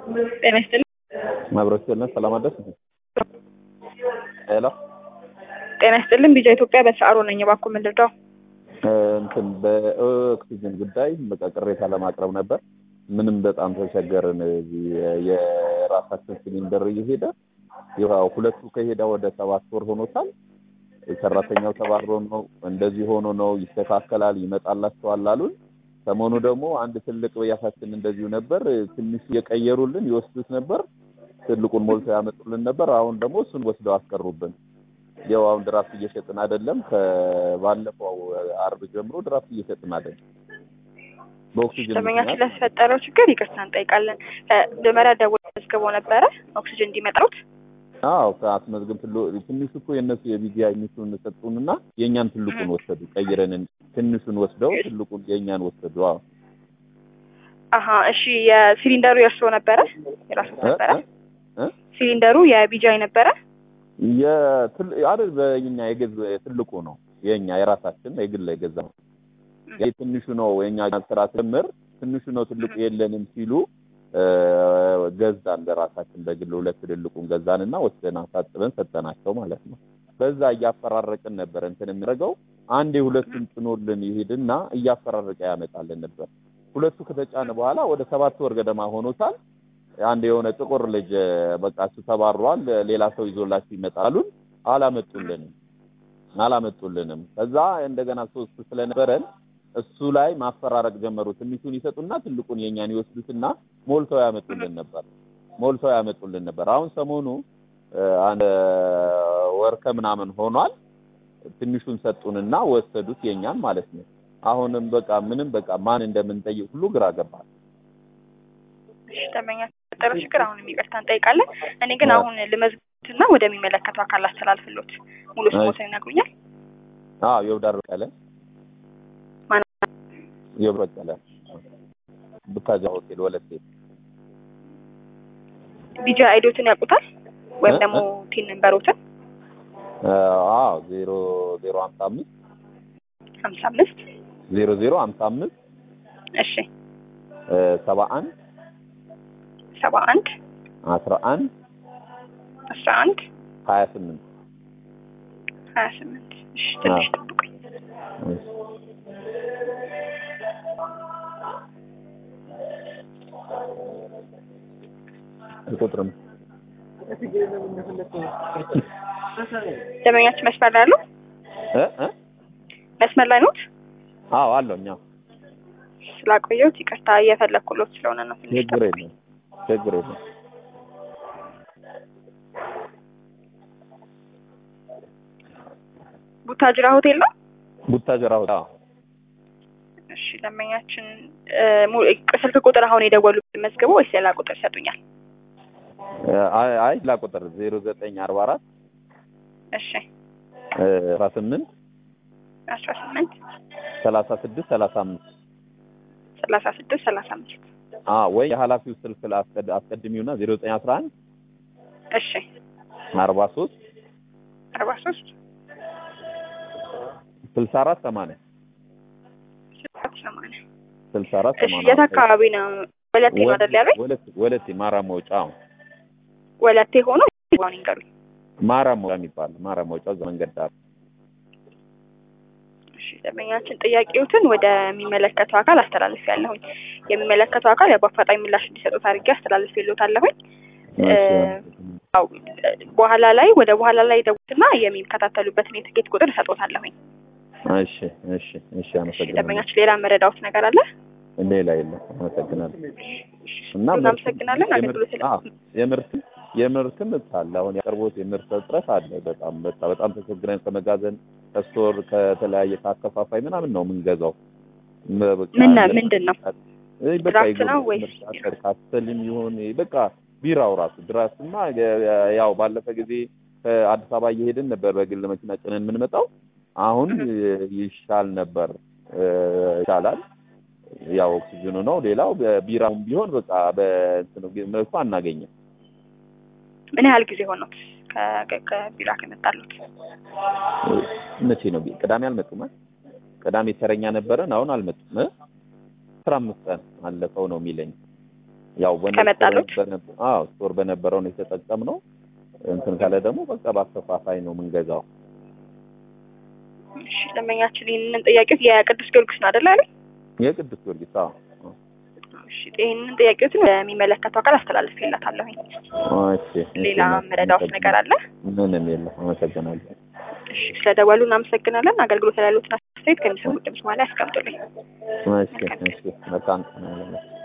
ጤና ይስጥልኝ። መብረት ስጥልን ሰላም አደርስ ሄሎ ጤና ይስጥልኝ። ቢጃ ኢትዮጵያ በሰዓሩ ነኝ። እባክዎ ምን ልርዳው? እንትን በኦክሲጅን ጉዳይ በቃ ቅሬታ ለማቅረብ ነበር። ምንም በጣም ተቸገርን። እዚህ የራሳችን ሲሊንደር እየሄደ ያው ሁለቱ ከሄደ ወደ ሰባት ወር ሆኖታል። ሰራተኛው ተባሮ ነው እንደዚህ ሆኖ ነው ይስተካከላል፣ ይመጣላቸዋል አሉን። ሰሞኑ ደግሞ አንድ ትልቅ በያሳችን እንደዚሁ ነበር። ትንሽ እየቀየሩልን ይወስዱት ነበር። ትልቁን ሞልተው ያመጡልን ነበር። አሁን ደግሞ እሱን ወስደው አስቀሩብን። ያው አሁን ድራፍት እየሸጥን አይደለም። ከባለፈው አርብ ጀምሮ ድራፍት እየሸጥን አይደለም። በኦክሲጅን ደንበኛችን ለተፈጠረው ችግር ይቅርታ እንጠይቃለን። መጀመሪያ ደውለው መዝግበው ነበረ ኦክሲጅን እንዲመጣሉት አዎ ከአስመዝግብ ትንሹ እኮ የእነሱ የቢጂአይ ሚሱን ሰጡንና የእኛን ትልቁን ወሰዱ። ቀይረን ትንሹን ወስደው ትልቁን የእኛን ወሰዱ። አዎ አሀ እሺ። የሲሊንደሩ የእርስዎ ነበረ? የራሱ ነበረ? ሲሊንደሩ የቢጂአይ ነበረ? የትል አይደል በእኛ የገዝ ትልቁ ነው የኛ የራሳችን የግል የገዛ ነው። ይሄ ትንሹ ነው የኛ ስራ ስምር ትንሹ ነው ትልቁ የለንም ሲሉ ገዛን ለራሳችን በግል ሁለት ትልልቁን ገዛንና ወስደን አሳጥበን ሰጠናቸው ማለት ነው። በዛ እያፈራረቅን ነበር እንትን የሚያደርገው አንዴ ሁለቱን ጭኖልን ይሄድና እያፈራረቀ ያመጣልን ነበር። ሁለቱ ከተጫነ በኋላ ወደ ሰባት ወር ገደማ ሆኖታል። አንድ የሆነ ጥቁር ልጅ በቃ እሱ ተባሯል፣ ሌላ ሰው ይዞላችሁ ይመጣሉን። አላመጡልንም አላመጡልንም። ከዛ እንደገና ሶስት ስለነበረን እሱ ላይ ማፈራረቅ ጀመሩ። ትንሹን ይሰጡና ትልቁን የኛን ይወስዱትና ሞልተው ያመጡልን ነበር ሞልተው ያመጡልን ነበር። አሁን ሰሞኑ አንድ ወር ከምናምን ሆኗል። ትንሹን ሰጡንና ወሰዱት የኛን ማለት ነው። አሁንም በቃ ምንም በቃ ማን እንደምንጠይቅ ሁሉ ግራ ገባል። እሺ ደንበኛ ተፈጠረው ችግር አሁንም ይቅርታ እንጠይቃለን። እኔ ግን አሁን ልመዝግትና ወደሚመለከተው አካል አስተላልፍሎት ሙሉ ስሞትን ይነግሩኛል? አዎ የውዳር በቀለ የብሮ በቀለ ቡታጃ ሆቴል ወለቴ ቢጃ አይዶትን ያውቁታል ወይም ደግሞ ቲን ነንበሮትን? አዎ ዜሮ ዜሮ ሀምሳ አምስት ሀምሳ አምስት ዜሮ ዜሮ ሀምሳ አምስት እሺ ሰባ አንድ ሰባ አንድ አስራ አንድ አስራ አንድ ሀያ ስምንት ሀያ ስምንት እሺ ትንሽ ጠብቁኝ። አልቆጥርም። ደንበኛችን መስመር ላይ አሉ? እ እ መስመር ላይ ኖት? አዎ አለው እኛ ስላቆየሁት ይቅርታ እየፈለኩሎት ስለሆነ ነው። ትንሽ ችግር የለም ችግር የለም። ቡታጅራ ሆቴል ነው? ቡታጀራ ሆቴል አዎ እሺ ደንበኛችን ስልክ ቁጥር አሁን የደወሉት መዝግበው ወይስ ሌላ ቁጥር ይሰጡኛል? አይ አይ ላ ቁጥር ዜሮ ዘጠኝ አርባ አራት እሺ አስራ ስምንት አስራ ስምንት ሰላሳ ስድስት ሰላሳ አምስት ሰላሳ ስድስት ሰላሳ አምስት አዎ ወይ የኃላፊው ስልክ አስቀድሚውና ዜሮ ዘጠኝ አስራ አንድ እሺ አርባ ሶስት አርባ ሶስት ስልሳ አራት ሰማንያ ስልሳ ሰማንያ ስልሳ አራት እሺ ሰማንያ የት አካባቢ ነው? ወለቴ ነው አይደል ያሉኝ? ወለቴ ወለቴ ማርያም መውጫ አዎ ወለቴ ሆኖ ዋን ይንገሩኝ። ማርያም መውጫ የሚባል ማርያም መውጫ እዛ መንገድ ዳር እሺ ደንበኛችን ጥያቄዎትን ወደሚመለከተው አካል አስተላልፍ ያለሁኝ የሚመለከተው አካል ያው በአፋጣኝ ምላሽ እንዲሰጡት አድርጌ አስተላልፍ የሎታለሁኝ። ያው በኋላ ላይ ወደ በኋላ ላይ ደውትና የሚከታተሉበትን የትኬት ቁጥር እሰጦታለሁኝ። እሺ እሺ እሺ አመሰግናለሁ። ደንበኛችን ሌላ መረዳውት ነገር አለ? ሌላ የለም። አመሰግናለሁ። እና እናመሰግናለን። አገልግሎት ስለ አዎ የምርትም የምርትም አለ። አሁን ያቀርቦት የምርት እጥረት አለ። በጣም በጣም በጣም ተቸግረን ከመጋዘን ከስቶር ከተለያየ ከአከፋፋይ ምናምን ነው የምንገዛው። ምን ምንድን ነው በቃ ድራፍት ነው ወይስ ካስተልም ይሁን በቃ ቢራው ራሱ ድራፍትማ ያው ባለፈ ጊዜ ከአዲስ አበባ እየሄድን ነበር በግል መኪና ጭነን የምንመጣው። አሁን ይሻል ነበር ይሻላል። ያው ኦክሲጅኑ ነው። ሌላው ቢራውም ቢሆን በቃ በእንትኑ መልኩ አናገኝም። ምን ያህል ጊዜ ሆኖት ከቢራ ከመጣሉት? መቼ ነው? ቅዳሜ አልመጡም። ቅዳሜ ተረኛ ነበረን። አሁን አልመጡም። አስራ አምስት ቀን አለፈው ነው የሚለኝ። ያው ከመጣሉት? አዎ ስቶር በነበረው ነው የተጠቀምነው። እንትን ካለ ደግሞ በቃ በአከፋፋይ ነው የምንገዛው። እሺ ደንበኛችን ይህንን ጥያቄዎች የቅዱስ ጊዮርጊስ ነው አይደል ያሉኝ? የቅዱስ ጊዮርጊስ አዎ። እሺ ይህንን ጥያቄዎችን ለሚመለከተው አካል አስተላልፌላታለሁኝ። እሺ ሌላ መረዳዎት ነገር አለ? ምንም የለም። አመሰግናለሁ። እሺ ስለደወሉ እናመሰግናለን። አገልግሎት ላይ ያሉትን አስተያየት ከሚሰሙት ድምጽ ማለት ያስቀምጡልኝ። እሺ እሺ መልካም ቀን ይሁንልህ።